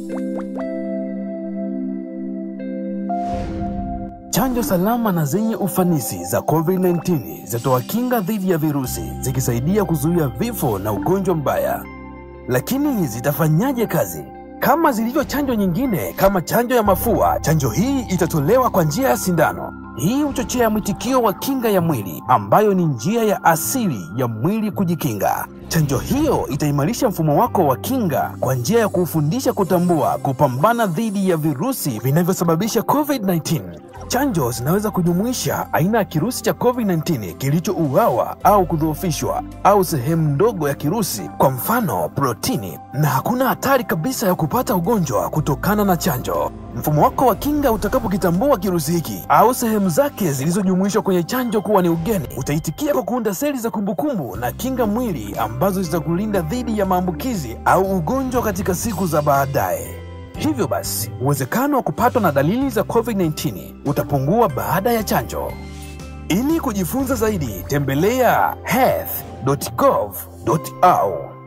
Chanjo salama na zenye ufanisi za COVID-19 zitatoa kinga dhidi ya virusi zikisaidia kuzuia vifo na ugonjwa mbaya. Lakini zitafanyaje kazi? Kama zilivyo chanjo nyingine kama chanjo ya mafua, chanjo hii itatolewa kwa njia ya sindano. Hii huchochea mwitikio wa kinga ya mwili ambayo ni njia ya asili ya mwili kujikinga. Chanjo hiyo itaimarisha mfumo wako wa kinga kwa njia ya kuufundisha kutambua, kupambana dhidi ya virusi vinavyosababisha COVID-19. Chanjo zinaweza kujumuisha aina ya kirusi cha COVID-19 kilichouawa au kudhoofishwa au sehemu ndogo ya kirusi, kwa mfano protini, na hakuna hatari kabisa ya kupata ugonjwa kutokana na chanjo. Mfumo wako wa kinga utakapokitambua kirusi hiki au sehemu zake zilizojumuishwa kwenye chanjo kuwa ni ugeni, utaitikia kwa kuunda seli za kumbukumbu na kinga mwili ambazo zitakulinda dhidi ya maambukizi au ugonjwa katika siku za baadaye. Hivyo basi, uwezekano wa kupatwa na dalili za COVID-19 utapungua baada ya chanjo. Ili kujifunza zaidi, tembelea health.gov.au.